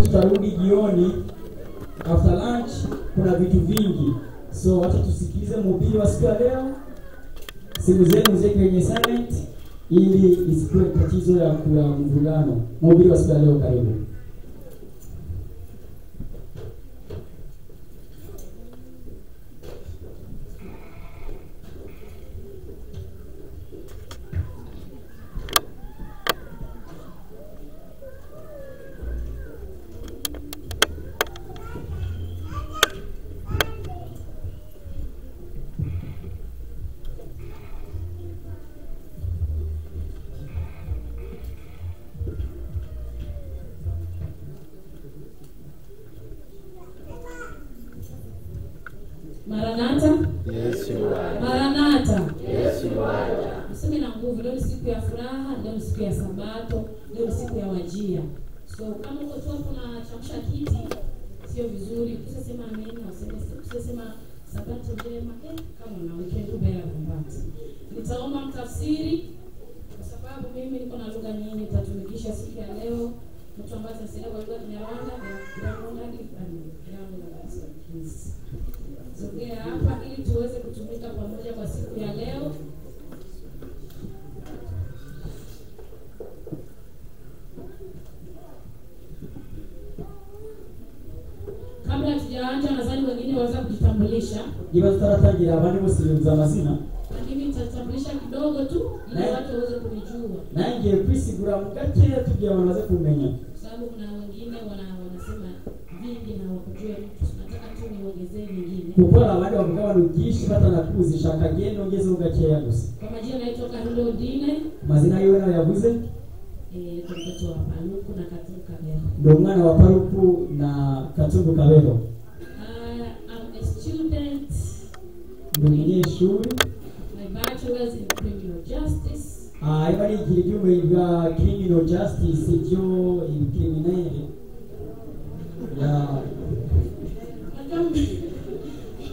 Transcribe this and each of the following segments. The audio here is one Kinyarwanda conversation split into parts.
tutarudi jioni after lunch, kuna vitu vingi, so wacha tusikilize mhubiri wa siku ya leo. Simu zenu ziweke kwenye silent ili isikuwe tatizo ya kuwa mvulano. Mhubiri wa siku ya leo, karibu. Maranatha, Yes, you are. Maranatha. Yes, you are. Useme na nguvu. Leo ni siku ya furaha, leo ni siku ya Sabato, leo ni siku ya wajia. So kama uko tu hapo unachamsha kiti, sio vizuri. Ukisema amen, useme usisema Sabato njema. Eh, kama una weekend ubera kumbati. Nitaomba mtafsiri kwa sababu mimi niko na lugha nyingi nitatumikisha siku ya leo. Mtu ambaye atasema kwa lugha ya Kinyarwanda, Kinyarwanda, Kinyarwanda, please. Sogea hapa ili tuweze kutumika pamoja kwa siku ya leo. Kabla tujaanza, nadhani wengine waweza kujitambulisha, Niba tutaratangira abandi bose biyumviza amazina lakini nitatambulisha kidogo tu ili Eh. watu waweze kunijua, nangiye kwisigura mu gakeya tugira abantu baze kumenya kwa sababu kuna wengine wana wanasema vingi na wakujue mtu. Nataka tu niongezee vingine. kuko hari abandi bavuga abantu byinshi batanakuzi shaka genda ungezeho gakeya gusa Kwa majina naitwa Carlo Dine, amazina yiwe nawe yavuze eh, kwa mtoto wa Paluku na Katumu Kabera. ndi umwana wa paruku na katungu kabero Uh, I'm a student. ndi umunyeshuri My bachelor's in criminal justice. Ah, ariko arigira iby'ubumenyi bwa criminal justice byo ibikriminere Ya- Najua m-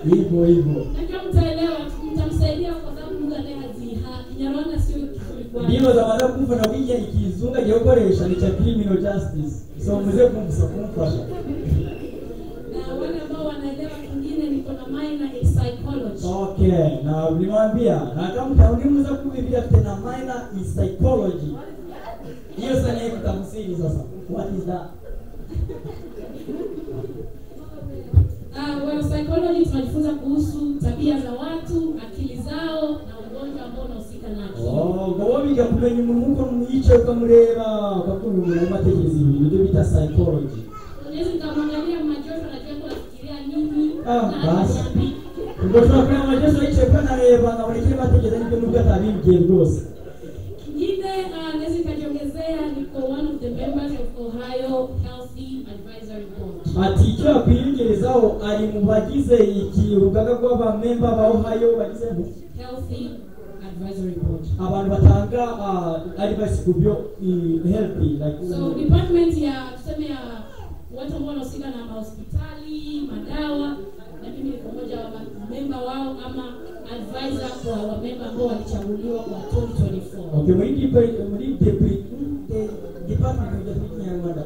hivyo hivyo najua mtaelewa, mtamsaidia kwa sababu Mungu anayehaziha Kinyarwanda sio kizuri ndimo kwake. zamaze kumva na bijya ikizunga giye gukoresha ni cya criminal justice so muze kumfasha kumfasha Na wale ambao wanaelewa kingine, niko na minor in psychology. Okay, na nilimwambia na kama mtaunimuza kumi bila tena minor in psychology. Hiyo sana hiyo tafsiri sasa. What is that? Ah, well, psychology tunajifunza kuhusu tabia za watu, akili zao na ugonjwa ambao unahusika na akili. Oh, ngo biga kumenya umuntu uko mwica ukamureba ukakumva umuntu amatekereza ibintu nibyo bita psychology. Unaweza nikamwangalia majoto, najua yuko anafikiria nini Ah, na basi. ananiambia. Ubwo tunakuya amajeso yicaye kwa nareba na buri kimwe atekereza nibyo nubwo atabimbwiye rwose. Kingine uh, naweza nikajiongezea niko one of the members of Ohio Healthy Advisory Board. Ati icyo yakwiyegerezaho ari mu bagize iki urugaga rw'abamemba ba Ohio bagize Healthy Advisory Board. abantu batanga uh, advice ku byo eh, health like So department ya tuseme ya watu ambao wanahusika na mahospitali, madawa na mimi niko mmoja wa member wao ama advisor kwa wa member ambao walichaguliwa kwa 2024. okay muri depa- muri depa- de- department ya Kinyarwanda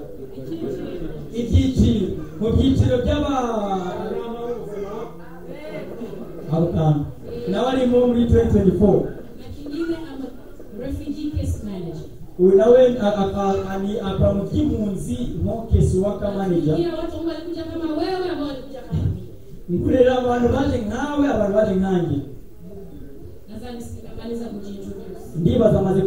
ibyiciro mu byiciro by'aba abakana n'abarimo muri 2024 Na kingine ama refugee case manager. uyu nawe a- aka- ani akora mu by'impunzi nko case worker manager Pia watu ambao walikuja kama wewe ambao walikuja kama mimi. nkurera abantu baje nkawe abantu baje nkanjye Nadhani sitamaliza kujiintroduce. ndibaza amaze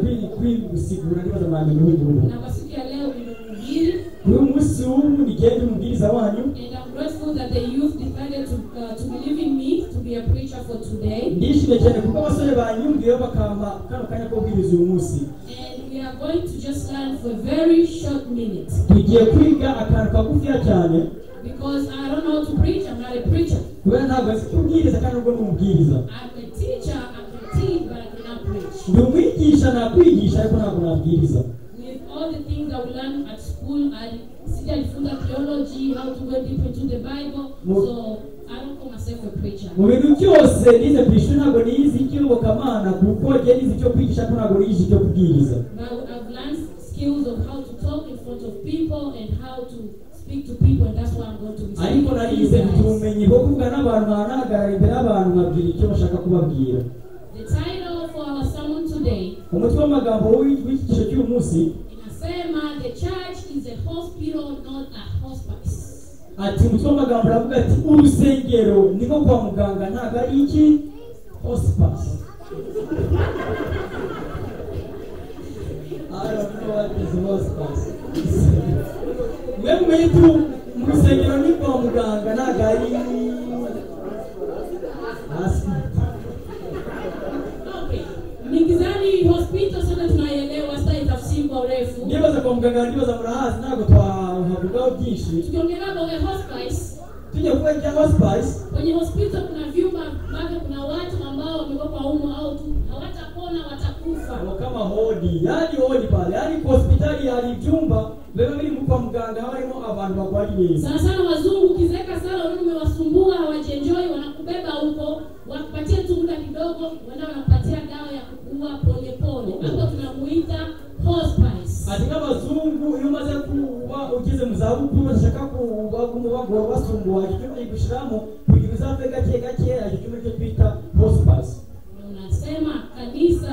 kwisigura ndibaza mwamenya uhuguru na kwa siku ya leo nimehubiri kuri uyu munsi w'ubu nigenda umubwiriza wanyu and I'm grateful that the youth decided to, uh, to believe in me to be a preacher for today ndishimye cyane kuko abasore banyumviyeho bakampa kano kanya ko kubwiriza uyu munsi and we are going to just learn for a very short minute tugiye kwiga akantu kagufiya cyane because I don't know how to preach I'm not a preacher kubera ntabwo nzi kubwiriza kandi ubwo ni umubwiriza I'm a teacher I can teach but I cannot preach ndi umwigisha nakwigisha ariko ntabwo nabwiriza with all the things I will learn at school I sijajifunza theology how to go deep into the Bible Mo- so I don't call myself a preacher mu bintu byose nize ku ishuri ntabwo nize ikiyobokamana kuko njye nize icyo kwigisha ariko ntabwo nize icyo kubwiriza But I've learned skills of how to talk in front of people and how to speak to people and that's why I'm going to be ariko speaking to narize you mfite guys. ubumenyi bwo kuvuga n'abantu bahagarara imbere y'abantu babwira icyo bashaka kubabwira The title for our sermon today umutwe w'amagambo w'i- w'iki cyiciro cy'uyu munsi inasema the church is a hospital not a hospice. ati umutwe w'amagambo aravuga ati urusengero ni nko kwa muganga ntabwo ari iki hospice I don't know what is hospice. mwe mumenye tu mu rusengero ni kwa muganga ntabwo ari hospital Okay. Mningizani hospital sana tunaielewa sasa itafsimbwa urefu. ndibaza kwa muganga ndibaza murahazi ntabwo twahavugaho byinshi Tukiongelea kwenye hospice, tujya kuba ijya hospice kwenye hospital kuna vyumba ambavyo kuna watu ambao wamekuwa kwa umu au tu hawatapona watakufa. Kwa kama hodi yani hodi pale yani kwa hospitali yani vyumba leo mimi kwa mganga harimo abantu bagwariye Sana sana wazungu ukizeeka sana wewe umewasumbua hawajienjoy wanakubeba huko, wakupatie tu muda kidogo, wenda wanakupatia dawa ya kuua polepole. Hapo tunamuita hospice. ati nk'abazungu iyo umaze kuba ugeze mu zabukuru bashaka kubagumubagora basumbuha icyumba gigushiramo kugira uzave gake gake icyo cyumba cyo twita hospice Na Unasema kanisa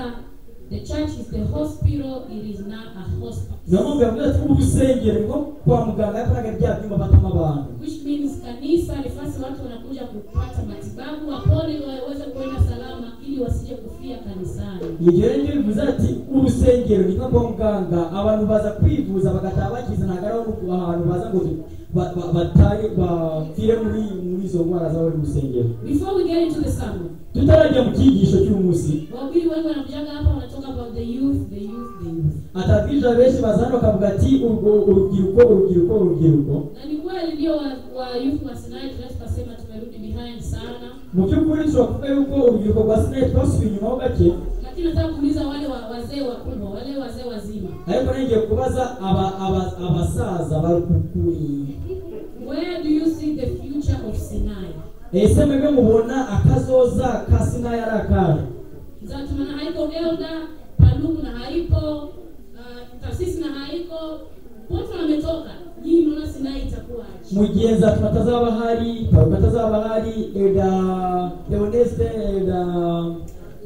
the church is the hospital it is not a hospice. niyo mpamvu yavuze ati urusengero ngo kwa muganga yakoraga bya byumba batuma abantu Which means kanisa ni nafasi watu wanakuja kupata matibabu wapone waweze kuenda salama ili wasije kufia kanisani. igihe rero njyewe bivuze ati urusengero ni nko kwa muganga abantu baza kwivuza bagataha bakize ntabwo ari aho ahantu baza ngo ba- ba- batare bapfire muri muri izo ndwara z'abari mu rusengero Before we get into the sermon, tutarajya mu cyigisho cy'umunsi wahubiri wengi wanakujaga hapa wanatoka about the youth, the youth, the youth. atabwirije benshi bazana bakavuga ati urwo- urubyiruko urubyiruko urubyiruko Na ni kweli ndio wa, wa youth wa Sinai tunaweza tukasema tumerudi behind sana. mu by'ukuri dushobora kuvuga yuko urubyiruko rwa sinayi twasubiye inyuma ho gake Lakini nataka kuuliza wale wa, wazee wakubwa, wale wazee wazima. ariko nongeye kubaza aba- aba- abasaza barukukuye Where do you see the future of Sinai? ese mwebwe mubona akazoza ka sinayi ari akahe Zato maana haiko Gelda, Pandugu na haipo, uh, taasisi na haiko. Wote wametoka. Nyinyi mnaona Sinai itakuwa aje? mugenzi ati batazaba hari parufe atazaba hari eda leoneste eda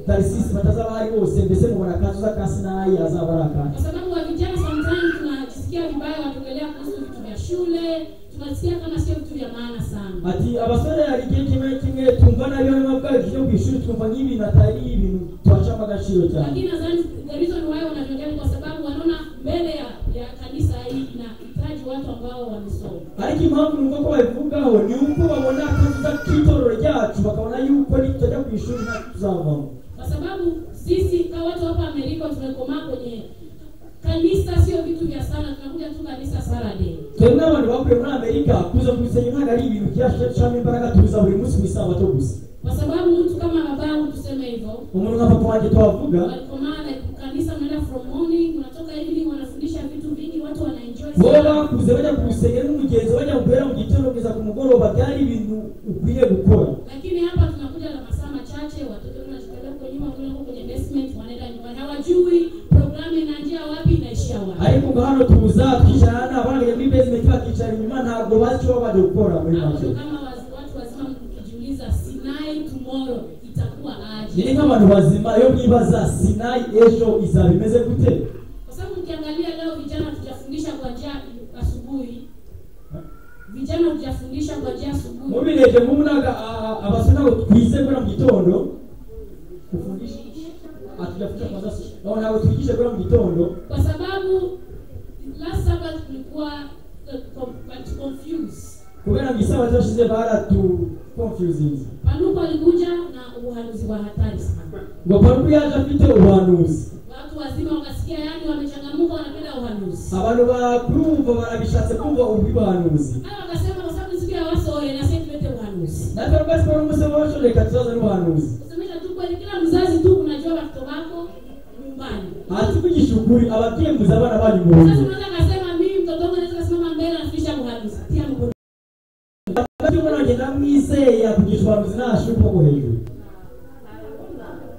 tarisisi batazaba hari bose mbese mubona akazuza ka sinayi azaba ari akahe Kwa sababu wa vijana sometimes tunajisikia vibaya wakiongelea kuhusu vitu vya shule, tunasikia kama sio vitu vya maana sana. ati abasore hari igihe kimwe kimwe twumva nabi barimo bwa byo ku ishuri twumva nk'ibintu atari ibintu twacamo agaciro cyane Lakini nadhani the reason why wanavyoongea ni kwa sababu wanaona mbele ya, ya kanisa hii inahitaji watu ambao wamesoma. ariko impamvu numva ko babivugaho ni uko babona akazuza k'itorero ryacu bakabona yuko nitujya ku ishuri ntacyo tuzavamo Kwa sababu sisi kama watu hapa Amerika tumekomaa kwenye kanisa, sio vitu vya sana, tunakuja tu kanisa Saturday. twebwe n'abantu bakuye muri amerika kuza ku rusengero ntabwo ari ibintu byashyiramo imbaraga tuza buri munsi ku isabato gusa kwa sababu mtu kama babangu tuseme hivyo umuntu nka papa wanjye twavuga walikomaa like, kanisa mnaenda from morning unatoka evening wanafundisha vitu vingi watu wanaenjoy wowe sana bakuze bajya ku rusengero n'umugenzi bajya guhera mu gitondo kugeza ku mugoroba byari ibintu ukwiye gukora lakini hapa tunakuja na masaa machache watoto wanachukua huko nyuma wengine huko kwenye basement wanaenda nyumbani hawajui programu inaanzia wapi inaishia wapi ariko ngo hano tuza twicarana n'abana bajya muri basement bakicara inyuma ntabwo bazi icyo baba baje gukora muri hapo make ndo kama waz- watu wazima mkijiuliza Sinai tomorrow itakuwa ni aje nk'abantu bazima iyo mwibaza sinayi ejo izaba imeze gute kwa sababu ukiangalia leo vijana tujafundisha kwa njia asubuhi vijana tujafundisha kwa njia asubuhi mubirebye nk'ubu ntabwo a- a- abasore ntabwo twize guhera mu gitondo ufundisha atujafundisha kwa sasa Ntabwo- ntabwo twigishe guhera mu gitondo kwa sababu last Sabbath tulikuwa eh, com- but confused. kubera ngo isabato yashize baratu confusingi Panuko alikuja na uhanuzi wa hatari sana, ngo paruku yaje afite ubuhanuzi watu wazima wakasikia, yani wamechangamuka, wanapenda uhanuzi. abantu bakurumva barabishatse kumva ubuhanuzi Haya wakasema, kwa sababu siku ya wasowe na sasa tulete uhanuzi. natwe rwose ko n'umunsi w'ejo reka tuzaze n'ubuhanuzi Kusemesha tu kweli, kila mzazi tu unajua watoto wako nyumbani. hasi kugisha ukuri ababyeyi muzi abana banyu mu Sasa rugo unaweza kasema mimi mtoto wangu anaweza kasimama mbele anafundisha uhanuzi, tia mkono. ababyeyi ubona bagenda mwizeya kugisha ubuhanuzi ntashuka ko hejuru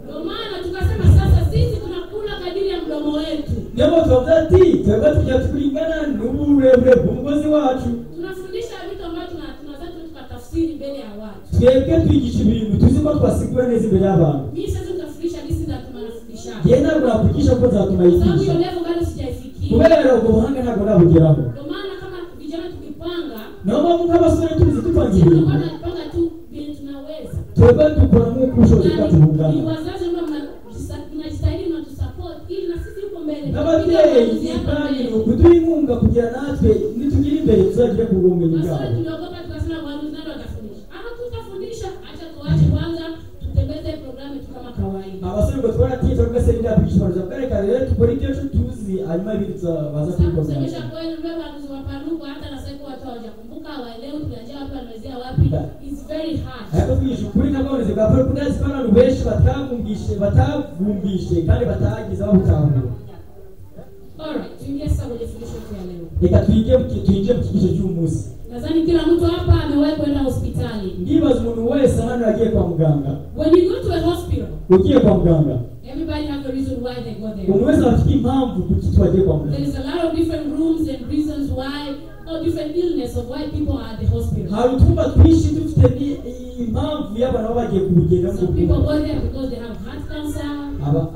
Ndio maana tukasema sasa sisi tunakula kadiri ya mdomo wetu. niyo mpamvu tubavuze ati twebwe tujya turingana n'uburebure bw'umugozi wacu siri mbele ya watu twebwe twigisha ibintu tuzi ko twasigiwe neza imbere y'abantu mimi siwezi kukafikisha hadithi za tumanafundisha igihe ntabwo nakugisha kuko sababu hiyo nzatumayigisha level bado sijaifikia kubera ubwo buhanga ntabwo nabugeraho ndio maana kama vijana tukipanga niyo mpamvu nk'abasore tubizi tupanga ibintu tunakuwa tunapanga tu vile tunaweza twebwe dukora nk'ukushoje Na ni- ni tukatubungana wazazi ambao mna- mnajitahidi mnatusupport ili na sisi huko mbele n'ababyeyi tukiwa na kandi mbele. kuduha inkunga kugira natwe nitugira imbere tuzagire ku bumenyi Maswali bwabo tuliogopa tukasema waamuzi nani watafundisha? Ah, tutafundisha, acha tuache kwanza tutembeze programu yetu kama kawaida. abasore ngo twaratinze kuko se biriya twigisha barajya kubereka rero dukore ibyo ejo tuzi hanyuma ibindi tuzabaza Sasa kusemesha kubikomeza kweli ndio waamuzi wapanuka hata na sasa hivi watu hawajakumbuka hawaelewi tunajia wapi wanaanzia wapi. It's very hard. ariko twigisha ukuri n'abonezi bwa paul kundazi ko abantu benshi batavumvishe batavumvishe kandi batahageze babutahura Alright, tuingie sasa kwenye fundisho letu ya leo. reka twinjire mu ki- twinjire mu kigisho cy'umunsi Nadhani kila mtu hapa amewahi kwenda hospitali. ndibaza umuntu wese hano yagiye kwa muganga When you go to a hospital, ugiye kwa muganga everybody have a reason why they go there. umuntu wese aba afite impamvu kuki twagiye kwa muganga There is a lot of different rooms and reasons why, or different illness of why people are at the hospital. hari utwumba twinshi dufite ni- impamvu y'abantu baba bagiye kubigenda Some people go there because they have heart cancer.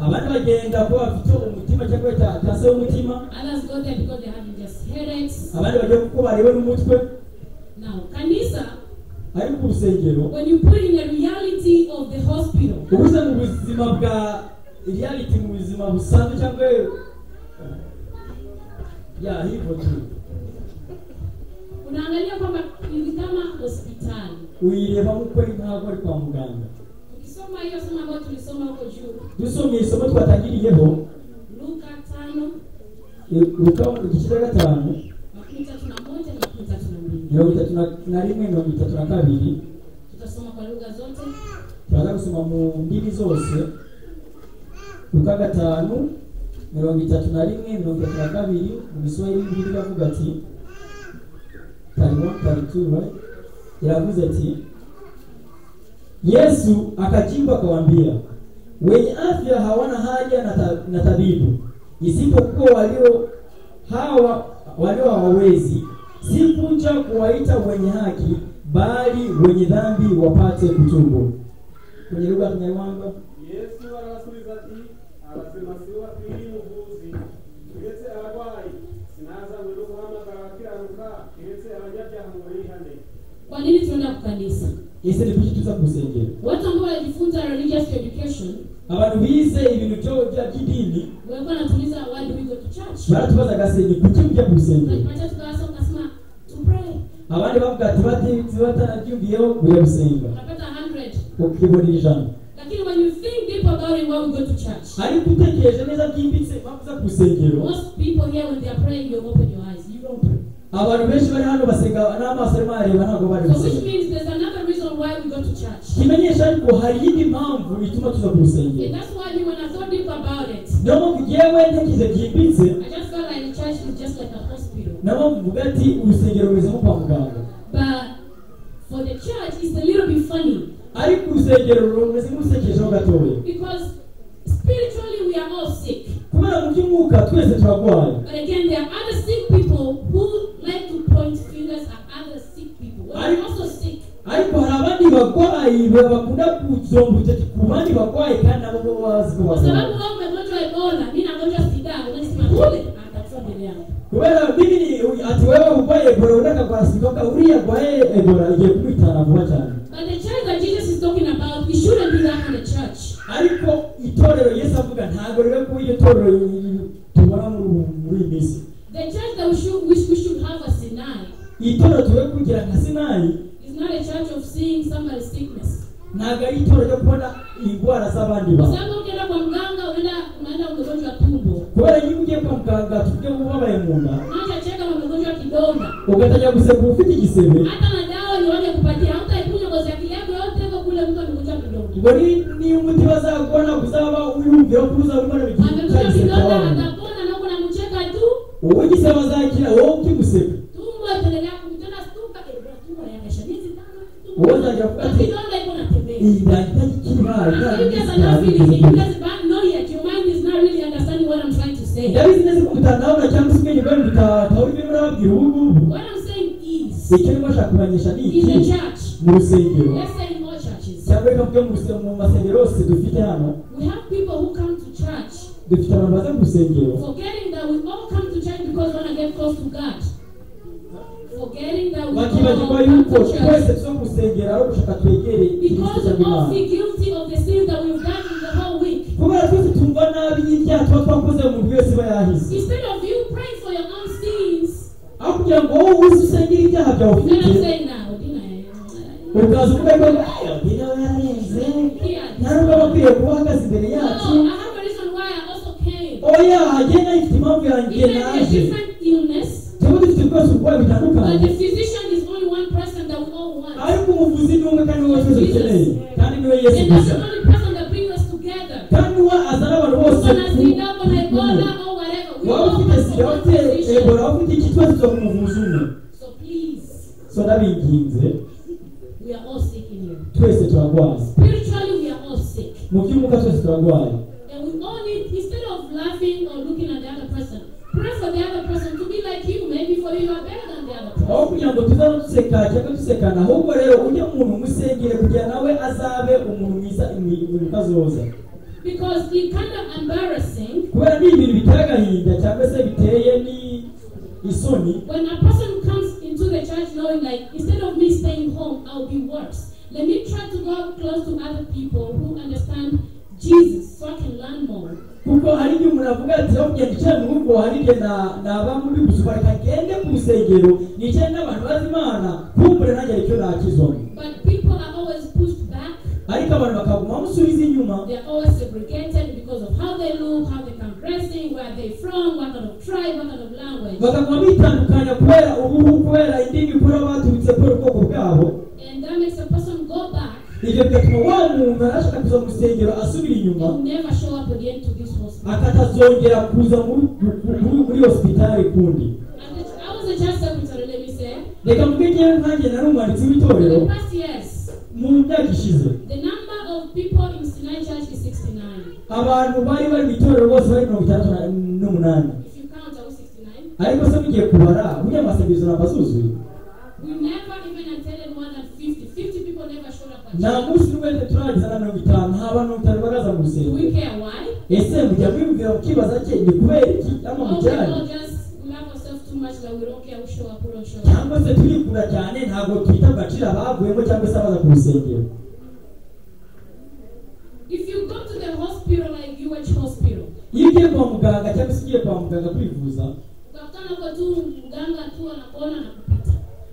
abandi bagenda kuba bafite umutima cyangwa bita kansa y'umutima Others go there because they're having just headaches. abandi bagiye kuko barewe n'umutwe Now, kanisa, ariko ku rusengero when you put in the reality of the hospital, ubuze mu buzima bwa reality mu buzima busanzwe cyangwa ya hivyo tu unaangalia kwamba ni kama hospitali. uyireba nk'uko ari ntabwo ari kwa muganga Ukisoma hiyo somo ambayo tulisoma huko juu, dusomye isomo twatangiriyeho Luka tano eh, Luka igice cya gatanu makumi tatu na moja na makumi tatu na mbili mirongo itatu na- na rimwe mirongo itatu na kabiri tutasoma kwa lugha zote. turaza gusoma mu ndimi zose luka gatanu mirongo itatu na rimwe mirongo itatu na kabiri mu giswahili bibiri iravuga ati tariwa iravuze ati yesu akajibu akawaambia wenye afya hawana haja na, ta, na tabibu isipokuwa walio hawa walio hawawezi sikuja kuwaita wenye haki bali wenye dhambi wapate kutubu kwenye lugha ya Kinyarwanda. yesu arabasubiza ati abazima si bo bakwiriye ubuvuzi uretse abarwayi sinazanywe no guhamagara abakiranuka uretse abanyabyaha ngo bihane Kwa nini tunaenda ku kanisa? Ese ni kuki tuza kusengera? Watu ambao wanajifunza religious education Abantu bize ibintu byo bya kidini walikuwa wanatuuliza why do we go to church? baratubaza gasenge kuki mujya ku rusengero? Unajipata tukawasa ukasema to pray. Abandi bavuga ati bati batanabyumviyeho mujya gusenga Unapata 100. ukibonera ijana Lakini when you think deep about it why we go to church. ariko utekereje neza byimbitse impamvu za ku rusengero Most people here when they are praying you open your eyes. You don't pray. abantu benshi bari hano basenga n'amaso arimo arareba ntabwo bari So which gusenga means there's another reason why we go to church. kimenyesha ariko hari iyindi mpamvu ituma tuza ku And rusengero that's why me when I thought deep about it niyo mpamvu yewe ntekereza byimbitse I just felt like the church is just like a hospital. nabo mvuga ati urusengero rumeze nko kwa muganga But for the church it's a little bit funny ariko urusengero rumeze nk'urusekejeho gatoya because spiritually we are all sick. kubera mu by'umwuka twese turarwaye But again, there are other sick people who like to point fingers at other sick people. We're I- also sick. ariko hari abandi barwayi bakunda kuzomba urutoki ku bandi barwayi kandi nabo bo bazi ko Kwa sababu barwaye wewe umegonjwa Ebola, mimi nagonjwa sida, unasema kule atakufa mbele yangu. kubera bibiri ati wewe urwaye ebola undi akarwara sida ukavuga uriya arwaye ebola igiye kumwitana vuba cyane But the church that Jesus is talking about, we shouldn't do that in the church. ariko itorero yesu avuga ntabwo rero kuba iryo torero tubona muri muri iyi minsi The church that we should wish we should have a Sinai itorero tuwe kugira nka sinayi is not a church of seeing somebody's sickness. ntabwo ari itorero ryo kubona indwara z'abandi Kwa bantu sababu ukienda kwa mganga unaenda unaenda umegonjwa tumbo. kubera iyo ugiye kwa muganga tujye ubabaye mu nda Unaanza cheka kama umegonjwa kidonda. ugatajya guseka ufite igisebe Hata na dawa ni waje kupatia, hautaikunywa kwa sababu yako yote iko kule mtu amegonjwa kidonda. ngo ni- niyo umuti bazakubona kuzaba uyumvira ko uzabona Amekuja kidonda bikiagisekawawe atapona na kunamcheka tu. wowe igise bazakira wowe ukiguseka Tumbo itaendelea kumtana stuka ile tumbo ya kesha miezi tano. Wewe unajua kukati- kidonda iko natembea. iyi You guys are not feeling it. You ndahita guys don't know yet. Your mind is not really understanding what I'm trying to say. ndabizi neza ko mutandabona cyangwa se ubwenge bwawe mutatahura ibyo murababwira ubu ngubu What I'm saying is, icyo nimo ashaka kubamenyesha ni is the iki church mu rusengero Let's say in all churches, cyangwa reka mvuge mu ruse- mu masengero yose dufite hano we have people who come to church dufite abantu baza mu rusengero forgetting that we all come to church because we want to get close to God. Forgetting that we all bakibagirwa come yuko to church twese tuza mu rusengero ari ugushaka twegere because ikimenyetso we cy'imana all feel guilty of the sins that we've done in the whole week. kubera twese tumva nabi y'ibyaha tuba twakoze umuntu wese iba yahize Instead of you praying for your own sins, aho kugira ngo wowe uze usengere ibyaha byawe you know what I'm ufite saying now? didn't I? ukaza uvuga ko "Aya, uyu nawe yarenze Yeah. nta n'ubwo aba akwiriye kuba ahagaze imbere yacu No, I have a reason why I also came. oya hagenda ifite impamvu yanjye Even a naje different illness, tuba dufite ibikoresho uburwayi but the bitandukanye physician is only one person that we all want. ariko umuvuzi ni umwe kandi niwe twese dukeneye kandi niwe yesu And that's gusa the only person that brings us together. kandi niwe azana abantu bose When I see that, when I ku- kumwe. bother or whatever, we waba all ufite come sida for one ufite ebola position. waba ufite iki twese tuza ku muvuzi umwe So please, so nabinginze we are all sick in here. twese turarwaye Spiritually, we are all sick. mu by'umwuka twese turarwaye And we all need, instead of laughing or looking at the other person, pray for the other person to be like you. Maybe for you, you are better than the other aho person. kugira ngo tuzaba duseka cyangwa dusekana ahubwo rero ujye umuntu umusengere kugira nawe azabe umuntu mwiza imirimo utazoza Because it's kind of embarrassing kubera ni ibintu biteye agahinda cyangwa se biteye ni isoni when a person comes into the church knowing, like, instead of me staying home, I'll be worse. Let me try to go close to other people who understand Jesus so I can learn more. kuko hari igihe umuntu avuga ati aho kugenda yicaye mu rugo hari igihe na- naba muri gusoma reka ngende ku rusengero nicaye n'abantu bazi imana kumbure nanjye aricyo nakizwamo But people are always pushed back. ariko abantu bakaguma bamusubiza inyuma They are always segregated because of how they look, how they come dressing, where they from, what kind of tribe, what kind of language. bakaguma bitandukanya kubera ubuhu kubera indimi kubera baturutse kubera ubwoko bwabo And that makes a person go back ibyo bigatuma wa muntu arashaka kuza mu rusengero asubira inyuma and never show up again to this hospital. akatazongera kuza muri muri- muri hosipitari kundi And the- I was a church secretary, let me say. reka mvuge ngewe nkanjye nari umwanditsi In w'itorero the past years, mu myaka ishize the number of people in Sinai Church is 69. abantu bari bari mu itorero bose bari mirongo itandatu na- n'umunani If you count, I was 69. ariko se mugiye kubara buriya amasengesho ntabwo azuzuye We never even attended more than 50. 50 people never showed up at nta church. munsi n'uwende turarangiza na mirongo itanu nta bantu mirongo itanu baraza mu Do we rusengero care why? ese mujya mwibwira mukibaza cye ni kubera iki cyangwa Oh, we mujyanye all just love ourselves too much that we don't care who show up, who don't show up. cyangwa se turikunda cyane ntabwo twita agaciro abavuyemo cyangwa se abaza ku rusengero If you go to the hospital like UH hospital, iyo ugiye kwa muganga cyangwa se ugiye kwa muganga kwivuza ukakutana kwa tu mganga tu anakuona na kupita.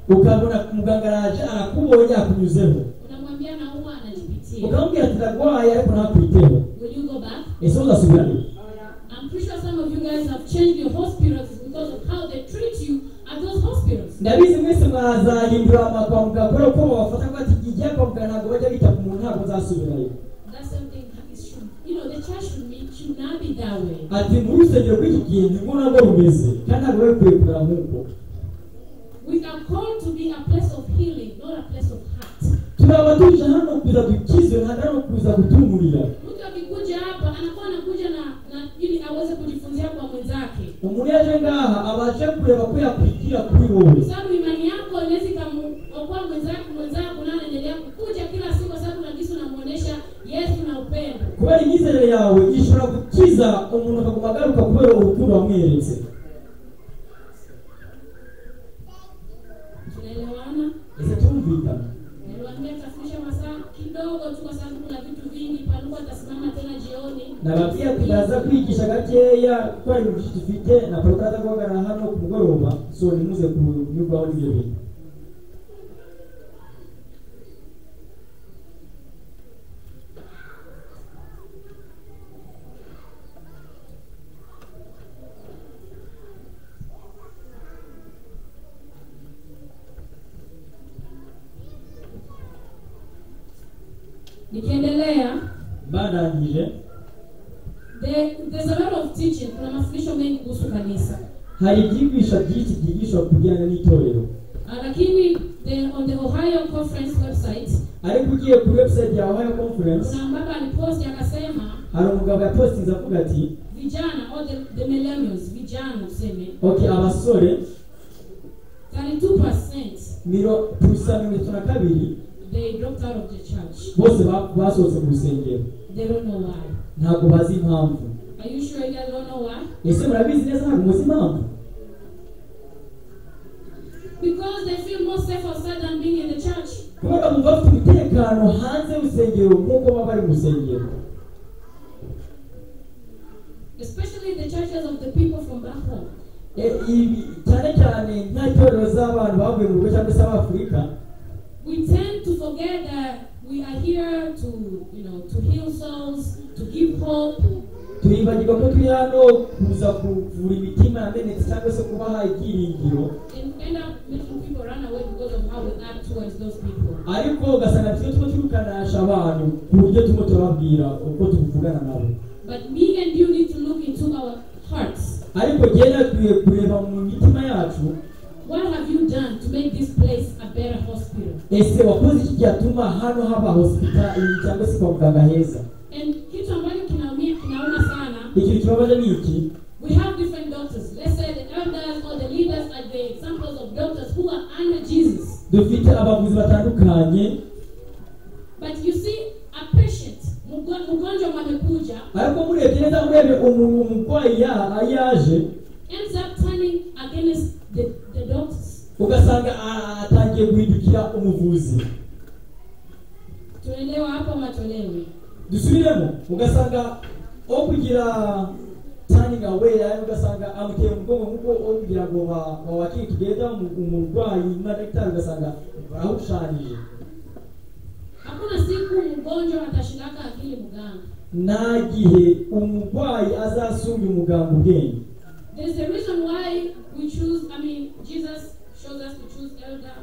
ukabona muganga araje arakubonye akunyuzeho Unamwambia na huwa anajipitia. ukamubwira ati ndarwaye ariko ntakwiteho Will you go back? ese uzasubirayo I'm pretty sure some of you guys have changed your hospitals because of how they treat you at those hospitals. ndabizi mwese mwazahindura ama kwa muganga kubera ko babafata ko ati igihe kwa muganga ntabwo bajya bita ku muntu ntabwo nzasubirayo That same thing is true. You know, the church should, be, should not be that way. ati muri rusengero rw'iki gihe nibwo nabwo rumeze kandi ntabwo bari kukwiye kumera nk'uko We are called to be a place of healing, not a place of hurt. turaba tuje hano kuza dukizwe ntabwo hano kuza gutumurira Mtu akikuja hapa anakuwa anakuja na, na ili aweze kujifunzia kwa mwenzake. umuntu yaje ngaha abashe kureba ko yakwigira kuri wowe Kwa sababu imani yako inaweza ikamuokoa mwenzako mwenzako naye anaendelea kukuja kila siku, kwa sababu unajisi unamuonesha Yesu na upendo. kubera imyizerere yawe ishobora gukiza umuntu akaguma agaruka kubera urukundo wamweretse Tunaelewana? ese tumvikana Niliwaambia nitafundisha masaa kidogo tu, kwa sababu kuna vitu vingi. Paluku atasimama tena jioni. nababwiye ati ndaza kwigisha gakeya ko ari ibintu byinshi dufite na paruka aza guhagarara hano ku mugoroba so ntimuze kunyurwaho n'ibyo bintu Nikiendelea, barangije there- there's a lot of teaching. Kuna mafundisho mengi kuhusu kanisa. hari ibyigisha byinshi byigishwa ku bijyanye n'itorero Uh, Lakini the- on the Ohio Conference website ariko ugiye kuri website ya ohio conference kuna baba aliposti akasema hari umugabo yapostinze avuga ati vijana or the, the millennials vijana tuseme ok abasore 32% miro gusa mirongo itatu na kabiri they dropped out of the church. bose ba- basohotse mu rusengero They don't know why. ntabwo bazi impamvu Are you sure you guys don't know why? ese murabizi neza ntabwo muzi impamvu Because they feel more safe outside than being in the church. kubera bumva bafite umutekano hanze y'urusengero nk'uko baba bari mu rusengero Especially the churches of the people from back home. E- ibi- cyane cyane nta itorero z'abantu bavuye mu rugo cyangwa se abafurika We tend to forget that we are here to, you know, to heal souls, to give hope, turibagirwa ko turi hano kuza kuvura imitima yamenetse cyangwa se kubaha ibyiringiro and end up making people run away because of how we act towards those people. ariko ugasanga tujye tuba turukanasha abantu ku buryo turimo turababwira uko tuvugana nabo But me and you need to look into our hearts. ariko njyewe nakwiye kureba mu mitima yacu What have you done to make this place a better hospital? ese wakoze iki cyatuma hano haba hospitali cyangwa se kwa muganga heza And kitu ambacho kinaumia kinauma sana, ikintu kibabaje ni iki we have different doctors. Let's say the elders or the leaders are the examples of doctors who are under Jesus. dufite abavuzi batandukanye But you see, a patient, mgo- mgonjwa wamekuja, ariko murebye neza murebye umuntu umurwayi ya- yaje ends up turning against the, the doctors. ugasanga a- atangiye guhindukira umuvuzi Tuelewa hapo ama tuelewe? dusubiremo ugasanga aho kugira turning away yaani ugasanga amuteye umugongo nk'uko aho kugira ngo ba- bawakire tugenda umurwayi na dagitari ugasanga barawusharije Hakuna siku mgonjwa atashindaka akili mganga. nta gihe umurwayi azasubya umuganga ubwenge There's a reason why we choose, I mean, Jesus shows us to choose elder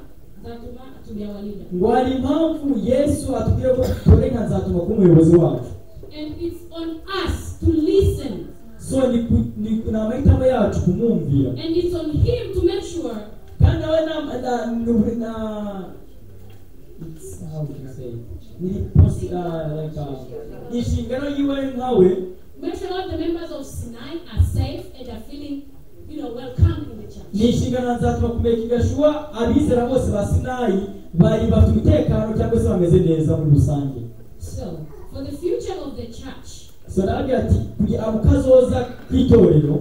Zatuma Atulia Walida. ngo hari impamvu yesu atubwira ko dutore nka nzatuma kuba umuyobozi wacu And it's on us to listen. so ni, ku- ni, ni amahitamo yacu kumwumvira And it's on Him to make sure kandi nawe na na nu- na it's how to say ni posi uh, like uh, inshingano yiwe nkawe make sure all the members of Sinai are safe and are feeling, you know, welcome in the ni church. inshingano nzatuma kumekinga shuwa abizera bose ba sinayi bari bafite umutekano cyangwa se bameze neza muri rusange So, for the future of the church, so nababwira ati kugira ngo kazoza kw'itorero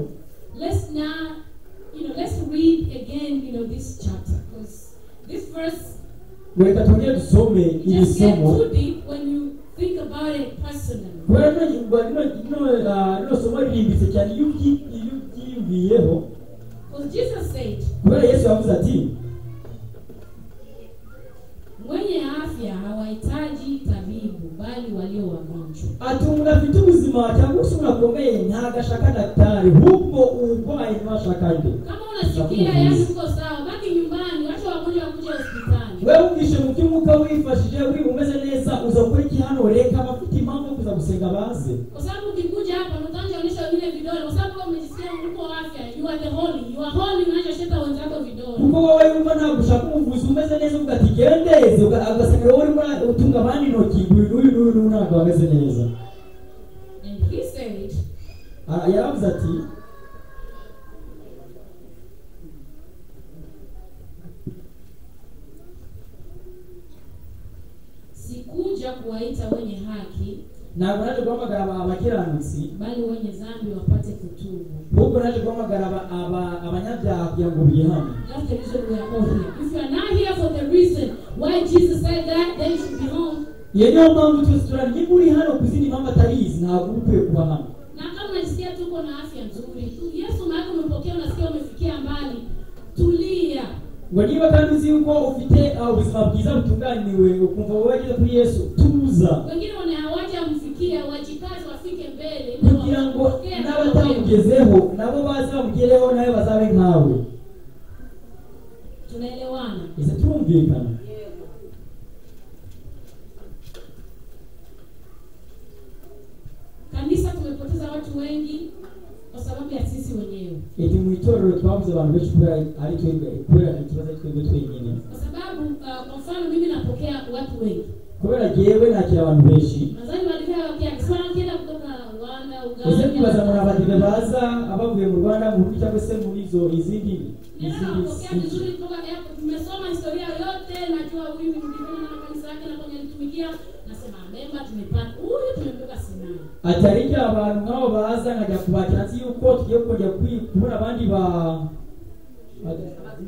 let's now, you know, let's read again, you know, this chapter because this verse ngo reka twongere dusome it iri just gets somo too deep when you think about it personally. kubera rino- ngo rino rino, ah, rino somo ririmbitse cyane iyo ubyi- iyo ubyiyumviyeho Because Jesus said, kubera yesu yavuze ati mwenye afya hawahitaji tabibu, bali walio wagonjwa. ati umuntu afite ubuzima cyangwa se umuntu akomeye ntabwo ashaka dagitari ahubwo uburwayi niwe ashaka nde Kama unasikia yani uko sawa, baki nyumbani, wacha wagonjwa wakuje hospitali. wewe wumvishe mu by'umwuka wifashije wiba umeze neza uza gukora iki hano reka abafite impamvu yo kuza gusenga baze Kwa sababu ukikuja hapa na utaanza onyesha vile vidole, kwa sababu kama umejisikia uko afya, you are the holy, you are holy, unachosheta wenzako vidole. kuko wowe wumva ntabwo ushaka umuvuzi umeze neza uvuga ati gendeze uga- ugasanga wowe urimo ura- utunga abandi intoki ngo uyu n'uyu n'uyu n'uyu ntabwo bameze neza And he said, Ah, yaravuze ati sikuja kuwaita wenye haki, ntabwo naje guhamagara aba- abakiranutsi bali wenye dhambi wapate kutubu. ahubwo naje guhamagara aba- aba- abanyabyaha kugira ngo bihane That's the reason we are all here. If you are not here for the reason why Jesus said that, then you should be home. iyo niyo mpamvu twese turarya uri hano ku zindi mpamvu atarizi ntabwo uba ukwiye kuba hano Na kama unajisikia tuko na afya nzuri, tu- Yesu maana umepokea, unasikia umefikia mbali, tulia. ngo niba kandi uzi yuko ufite ah, ubuzima bwiza butunganiwe ukumva wowe wageze kuri yesu tuza Wengine wana hawajamfikia, wajikaze wafike mbele ili kugira ngo wapokee kama wewe. n'abatamugezeho nabo baze bamugereho nawe bazabe nkawe Tunaelewana? ese turumvikana Kanisa tumepoteza watu wengi kwa sababu ya sisi wenyewe, iti mu itorero twabuze abantu benshi kubera ari twebwe kubera ikibazo ari twebwe twenyine kwa sababu uh, kwa mfano mimi napokea watu wengi kubera jyewe nakira abantu benshi nadhani walivaa wakiaki sana wakienda kutoka Rwanda, uze kubaza muri Uganda. abadive baza abavuye mu rwanda mu bihugu cyangwa se muri izo izindi Ndio izindi napokea si- vizuri kutoka hapo. Tumesoma historia yote, najua huyu ni mdivini na kanisa yake anakuja nasema amemba tumepata huyu tumembeba sinani atarija abantu nk'abo baza nkajya kubakira nzi yuko tugiye kujya kwi- kubona abandi ba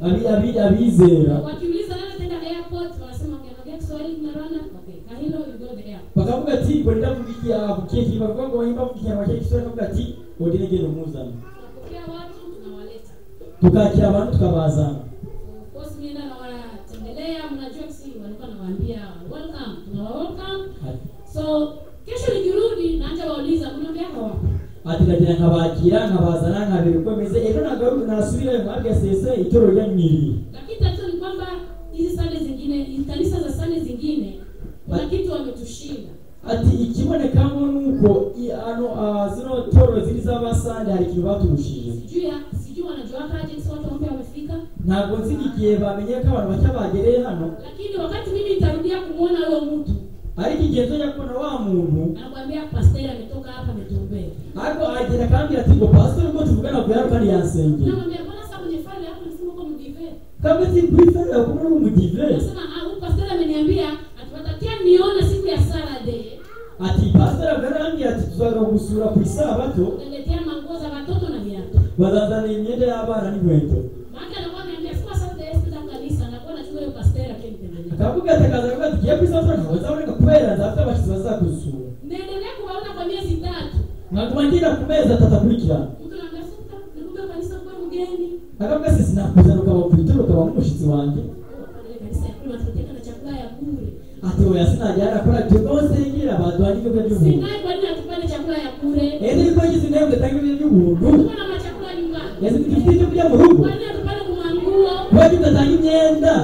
abi- abi- abizera wakiuliza nani ataenda airport wanasema ukiangalia kiswahili mnarana okay kahilo you go the airport bakavuga ati bolina kubigira bukeki bavuga ngo bahimba kukinyama cye kiswahili bakavuga ati odene genda umuzana tunapokea watu tunawaleta tukakira abantu tukabazana of course mienda nawatembelea mnajua si walikuwa nawaambia welcome tunawa welcome Ati- so kesho nikirudi naanja wauliza mnaambia hawapo ati ndagira nkabakira nkabazana nkabereka bimeze ejo nagaruka nasubirayo mwabya sese itoro ryanyiriye lakini tatizo ni kwamba hizi sande zingine hizi kanisa za sande zingine kuna Ba- kitu wametushinda ati ikibonekamo nuko i- ano ah, zino toro ziri z'abasande hari ikintu baturushije sijui sijui wanajuakaje si watu wambe wamefika ntabwo nzi igihe bamenye ko abantu bake bagereye hano lakini wakati mimi nitarudia kumwona huyo mtu ariko igihe nzajya kubona wa muntu anakwambia pasteri ametoka hapa ametuombea ariko agenda akambwira ati ngo pasiteri ubwo tuvugana ku yaro kandi yansengeye namwambia mbona saa kwenye fari hapo nasema uko mdive kamwe ati bwifari yakubona ari umudive nasema "Ah, huyu pasteri ameniambia atupatakia niona siku ya sarade ati pasiteri agarambwira ati tuzaga gusura ku isabato utaletea manguo za watoto na viatu bazazana imyenda y'abana n'inkweto maana anakuwa ameniambia sikuwa sarade sikuja kanisa nakuwa nachukua hiyo pasteri akimtembelea akavuga ati akaza akavuga ati tugiye ku isabato ntabwo nzaboneka kubera nzafite abashyitsi bazakuzura naendelea kuwaona kwa miezi tatu nkaguma ngenda ku mezi atatu akurikirana mtu namtafuta nikumbe kanisa kuwa mgeni akavuga ati sinakuzana ukaba ku bitaro ukaba nk'umushyitsi wanjye Oh, kwenye kanisa ya kule wanatuletea na chakula ya bure ati oya sinajyana akora tugomba basengera baduhanye ibyo by'umuntu sinai kwani natupande chakula ya bure ese niko ngize nawe ugatanga ibintu by'ubuntu tuko na machakula nyumbani ese ntidufite ibyo kurya mu rugo kwani natupande kumanguo kuba tudatanga imyenda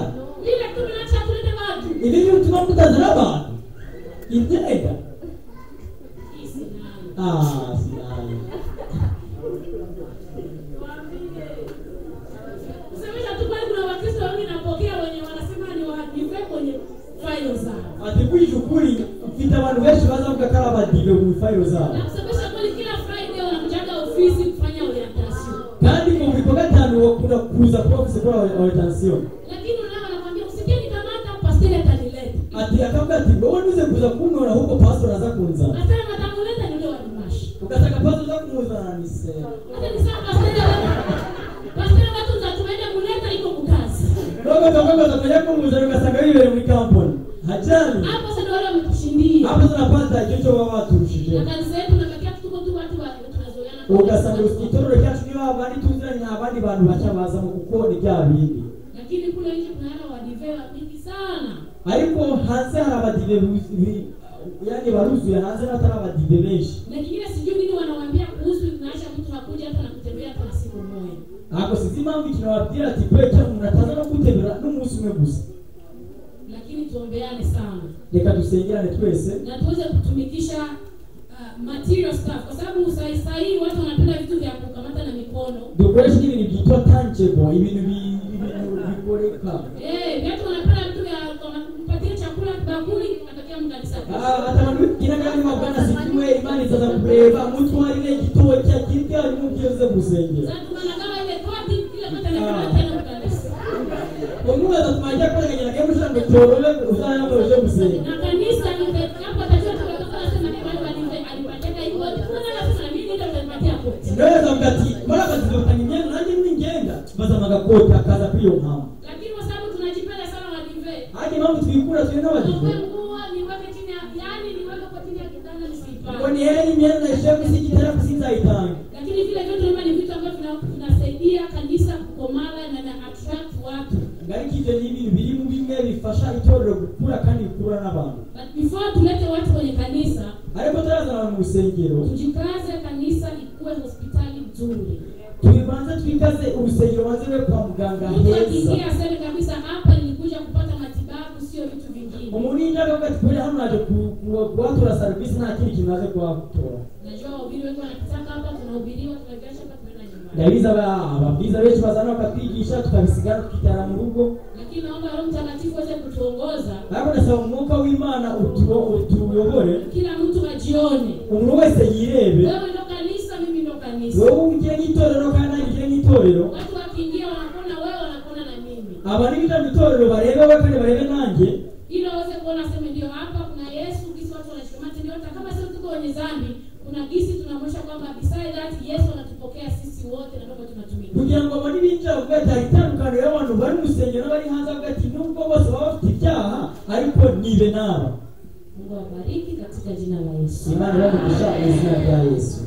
vile tu tunaacha tulete watu ibi bintu tuba mutazana abantu imyenda Hii sinai ah sinani kusemesha tu kwani kuna wakristo wengi napokea wenye wanasema ni wahadive kwenye failo zao ati kwije ukuri mfite abantu benshi bazavuga ko ari abadive mu fayiro zabo na kusemesha kweli kila friday wanakujaga ofisi kufanya orientation kandi ngo buri kwa gatanu bakunda kuza kuba bafite kora orientation lakini unaona anakwambia usikie nikamata pasteri atanileta ati akavuga ati wowe nize kuza kumwona huko pastor aza kunzana hata watamuleta ni ule wa dimashi ugasanga pastor aza kumuzana ni se hata ni saa pasteri pasteri watu nzatuende kuleta iko kukazi ndogo ndogo ndogo kumuzana ugasanga bibere muri kampani hajani hapo sasa ndio wale wametushindia hapo tunapata hicho cyo baba baturushije na kanisa yetu nabakia tuko tu watu wa tunazoeana ugasanga ikitorero cyacu niba abandi tuziranye abandi bantu bacyabazamo kuko ni bya bindi lakini kule nje kuna hela wadivea mingi sana ariko hanze hari abadive bu- bi- yani baruzuye hanze n'atari abadive benshi na kingine sijui nini wanawaambia kuhusu inaisha mtu hakuja hata nakutembea hata na siku moja ntabwo sinzi impamvu ikintu bababwira ati kure cya umuntu ataza no gutembera n'umunsi umwe gusa lakini tuombeane sana reka dusengerane twese na tuweze kutumikisha uh, material stuff kwa sababu saa saa hii watu wanapenda vitu vya kukamata na mikono dukoreshe n'ibintu byitwa tangible ibintu bi- ibintu bikoreka eh watu wanapenda vitu vya kama kumpatia chakula bakuli atakia mkanisa Ah, atabantu bibwiraga niba bwana sikimwe imana izaza kureba mutwarire igitoki akirya arimo ubyeze gusengera sasa tunaona kama ile kodi kile mtu anakamata tena mkanisa umubaza twajya kweganyira kemu shango cyorore uzayambo uje gusenga na kanisa hapo atajua tu watu wanasema ni wale walipe alipataka hiyo kuna lazima na mimi ndio nitapatia koti ndoweza mvuga ati barabazibakana imyenda nanjye n'ingenda bazamaga koti akaza kuri iyo mpamvu lakini kwa sababu tunajipenda sana walipe hajya impamvu twikura twe n'abadive niwe nguo niweke chini ya yani niweke kwa chini ya kitanda ngo nisipane ni heri imyenda ishe kusikitera kusinzayitanga lakini vile vyote hivyo ni vitu ambavyo vina- vinasaidia kanisa kukomala na na attract watu ariko ibyo ni ibintu biri mu bimwe bifasha itorero gukura kandi rikura n'abantu but before tulete watu kwenye kanisa ariko turazana abantu mu rusengero tujikaze kanisa ikuwe hospitali nzuri tubibanze twikaze urusengero banze be kwa muganga mtu heza akiingia aseme kabisa hapa nilikuja kupata matibabu sio vitu vingine umuntu yinjira akavuga ati kubera hano naje ku- ku- kuhatora serivisi nta kindi kintu naje kuhatora najua wahubiri wengi wanakitaka hapa tunahubiriwa tunaviacha hapa tunaenda nyumbani ndabizi aba- ababwiza benshi bazana bakatwigisha tukabisigana tukitara mu rugo lakini naomba roho mtakatifu aweze kutuongoza ariko ndasaba umwuka w'imana utu- utuyobore kila mtu ajione umuntu wese yirebe wewe ndo kanisa mimi ndo kanisa wowe ubikire nk'itorero kandi nanjye nkire nk'itorero watu wakiingia wanakuona wewe wanakuona na mimi abantu biga mu itorero barebe we kandi barebe nanjye ili waweze kuona aseme ndio hapa kuna sisi tunaonyesha kwamba beside that yesu anatupokea sisi wote na kwamba tunatumika kugira ngo abone ibinjira kugatanga itandukaniro y'abantu bari mu rusengero n'abari hanze avuga ati nubwo bose baba bafite ibyaha ariko nibe naba mungu awabariki katika jina la yesu imana ibamugisha mu izina rya yesu